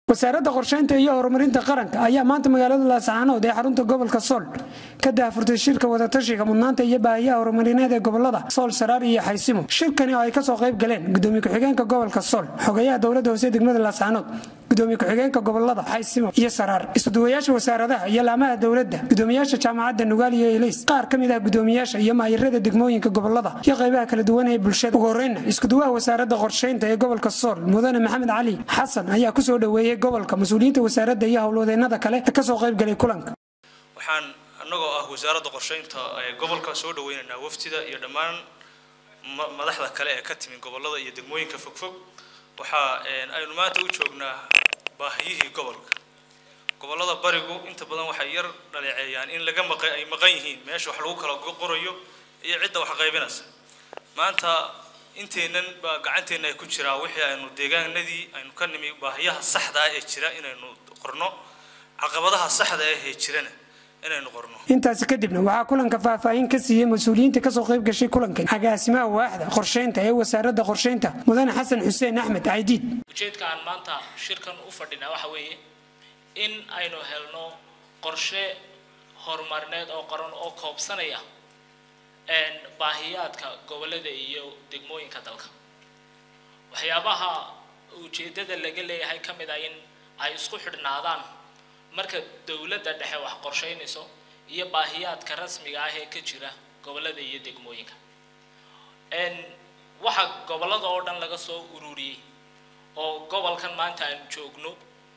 wasaaradda qorsheynta iyo horumarinta qaranka ayaa maanta magaalada laascaanood ee xarunta gobolka sool ka daafurtay shirka wadatashiga mudnaanta iyo baahiyaha horumarineed ee gobolada sool saraar iyo xaysimo shirkani oo ay kasoo qayb galeen gudoomiye ku-xigeenka gobolka sool xogayaha dowladda hoose degmada laascaanood gudoomiye ku-xigeenka gobolada xaysimo iyo saraar isuduwayaasha wasaaradaha iyo laamaha dowladda gudoomiyaasha jaamacadda nugaal iyo elays qaar ka mid ah gudoomiyaasha iyo maayirada degmooyinka gobolada iyo qaybaha kala duwan ee bulshada ugu horeyna iskuduwaha wasaaradda qorsheynta ee gobolka sool mudane maxamed cali xasan ayaa kusoo dhoweeyey gobolka mas-uuliyiinta wasaaradda iyo howlwadeenada kale ee kasoo qayb galay kulanka waxaan annagoo ah wasaaradda qorsheynta ee gobolka soo dhaweynaynaa waftida iyo dhammaan madaxda kale ee ka timi gobolada iyo degmooyinka fogfog waxaa aynu maanta u joognaa baahiyihii gobolka gobolada barigu inta badan waxay yar dhaleeceeyaan in laga maqa ay maqan yihiin meesha wax lagu kala qorayo iyo cidda wax qaybinaysa maanta inteennan baa gacanteenna ay ku jiraa wixii aynu deegaanadii aynu ka nimi baahiyaha saxda ah ee jira inaynu qorno caqabadaha saxda ah ee jirana inaynu qorno intaasi kadibna waxaa kulanka faahfaahin ka siiyey mas-uuliyiinta kasoo qayb gashay kulankan agaasimaha waaxda qorsheynta ee wasaaradda qorsheynta mudane xasan xuseen axmed caydiid ujeedka aan maanta shirkan u fadhinaa waxa weeye in aynu helno qorshe horumarineed oo qoran oo koobsanaya baahiyaadka gobolada iyo degmooyinka dalka waxyaabaha ujeeddada laga leeyahay ka mid ah in ay isku xidhnaadaan marka dowladda dhexe wax qorsheynayso iyo baahiyaadka rasmiga ah ee ka jira gobolada iyo degmooyinka waxa gobolada oo dhan laga soo ururiyey oo gobolkan maanta aan joogno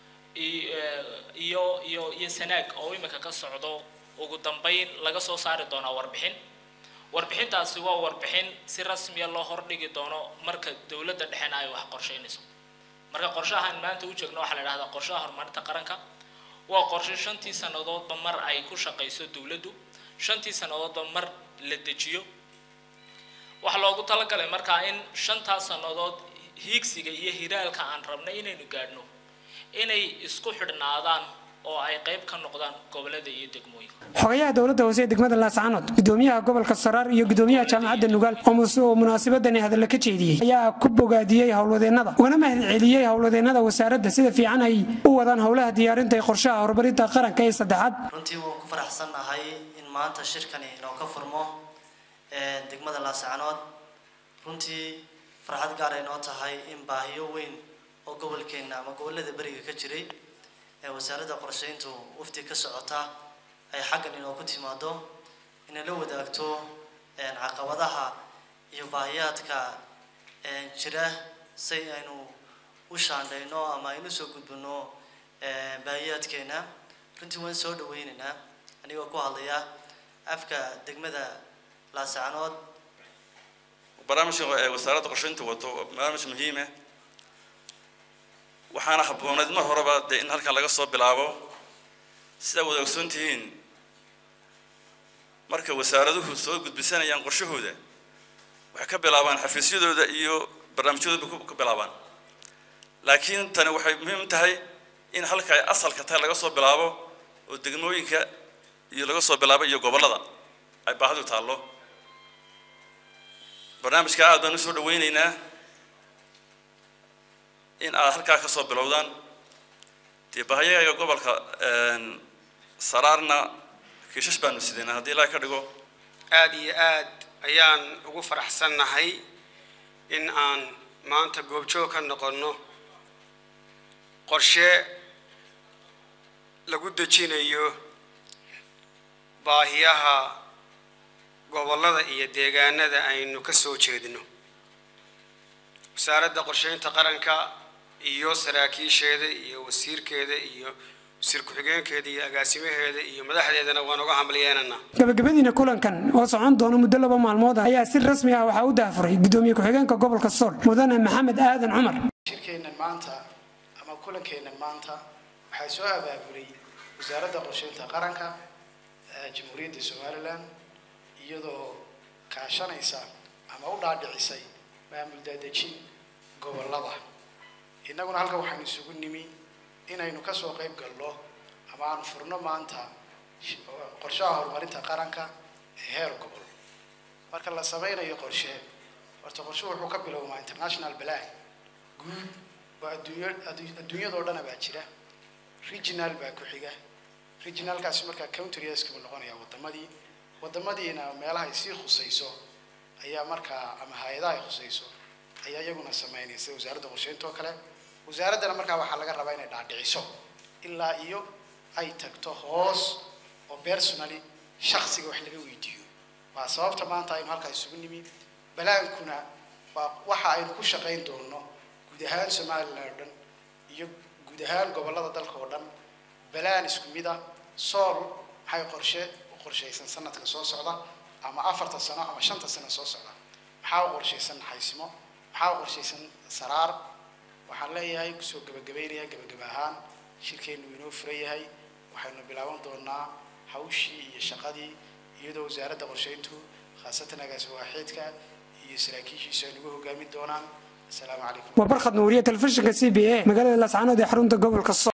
iyo iyo iyo sanaag oo imika ka socdo ugu dambeyn laga soo saari doonaa warbixin warbixintaasi waa warbixin si rasmiya loo hordhigi doono marka dowladda dhexena ay wax qorsheynayso marka qorshahan maanta u joogno waxaa la idhahdaa qorshaha horumarinta qaranka waa qorshe shantii sannadoodba mar ay ku shaqayso dowladdu shantii sannadoodba mar la dejiyo waxaa loogu talagalay markaa in shantaas sannadood hiigsiga iyo hiraalka aan rabnay inaynu gaadhno inay isku xidhnaadaan oo ay qayb ka noqdaan gobolada iyo degmooyinka xogayaha dowladda hoose ee degmada laascaanood gudoomiyaha gobolka saraar iyo gudoomiyaha jaamacadda nugaal oo munaasabadani hadalla ka jeediyey ayaa ku bogaadiyey howlwadeenada ugana mahad celiyey howlwadeenada wasaaradda sida fiican ay u wadaan howlaha diyaarinta ee qorshaha horumarinta qaranka ee saddexaad runtii waan ku faraxsannahay in maanta shirkani inoo ka furmo degmada laascaanood runtii farxad gaar ay noo tahay in baahiyo weyn oo gobolkeenna ama gobolada beriga ka jiray ee wasaaradda qorsheyntu wafti ka socota ay xaggan inoogu timaado inay la wadaagto caqabadaha iyo baahiyaadka jira si aynu u shaandhayno ama aynu soo gudbino baahiyaadkeena runtii waan soo dhaweynaynaa anigoo ku hadlaya afka degmada laasacanood barnaamijka wasaaradda qorsheynta wato barnaamij muhiima waxaana habbooneed mar horeba dee in halkan laga soo bilaabo sidaa wada ogsoon tihiin marka wasaaraduhu soo gudbisanayaan qorshahooda waxay ka bilaabaan xafiisyadooda iyo barnaamijyadooda ka bilaabaan laakiin tani waxay muhiim tahay in halka ay asalka tahay laga soo bilaabo oo degmooyinka iyo laga soo bilaabo iyo gobollada ay baahidu taallo barnaamijka aad baan usoo dhaweyneynaa in aad halkaa ka soo bilowdaan dee bahayaga gobolka saraarna kiishash baanu sidaynaa haddii ilaaha ka dhigo aada iyo aad ayaan ugu faraxsannahay in aan maanta goobjoog ka noqonno qorshe lagu dejinayo baahiyaha gobollada iyo deegaanada aynu ka soo jeedno wasaaradda qorsheynta qaranka iyo saraakiisheeda iyo wasiirkeeda iyo wasiir ku-xigeenkeeda iyo agaasimaheeda iyo madaxdeedana waan uga hamliyeenana gabagabadiina kulankan oo socon doona muddo laba maalmood ah ayaa si rasmi ah waxaa u daafuray gudoomiye ku-xigeenka gobolka sool mudane maxamed aadan cumar shirkeennan maanta ama kulankeennan maanta waxaa soo abaabulay wasaaradda qorsheynta qaranka jamhuuriyadda somalilan iyadoo kaashanaysa ama u dhaadhicisay maamul daadejin gobollada innaguna halka waxaynu isugu nimi inaynu kasoo qayb galno ama aanu furno maanta qorshaha horumarinta qaranka ee heer gobol marka la sameynayo qorshe horta qorshe wuxuu ka bilowmaa international plan guud oo adduunyo adduunyadoo dhana baa jira regional baa ku xiga regionalkaasi markaa countryaska buu noqonayaa wadamadii wadamadiina meelaha ay sii khusayso ayaa markaa ama hay-adaha ay khusayso ayaa iyaguna sameynaya sida wasaaradda qorsheynta oo kale wasaaraddana markaa waxaa laga rabaa inay dhaadhiciso ilaa iyo ay tagto hoos oo personally shaksiga wax laga weydiiyo waa sababta maanta aynu halkaa isugu nimi balaankuna waa waxa aynu ku shaqayn doono guud ahaan somalilan oo dhan iyo guud ahaan gobollada dalka oo dhan balaan isku mid ah sool maxay qorshe u qorshaysan sanadka soo socda ama afarta sano ama shanta sano soo socda maxaa u qorshaysan naxaysimo maxaa u qorshaysan saraar waxaan leeyahay kusoo gebagabaynaya gebagaba ahaan shirkeennu inoo furan yahay waxaynu bilaaban doonaa hawshii iyo shaqadii iyadoo wasaaradda qorsheyntu khaasatan agaasi waaxiidka iyo saraakiishiisu ay nagu hogaamin doonaan asalaamu calaykum waa barkhad nuuriye telefishinka c b a magaalada laascaanood ee xarunta gobolka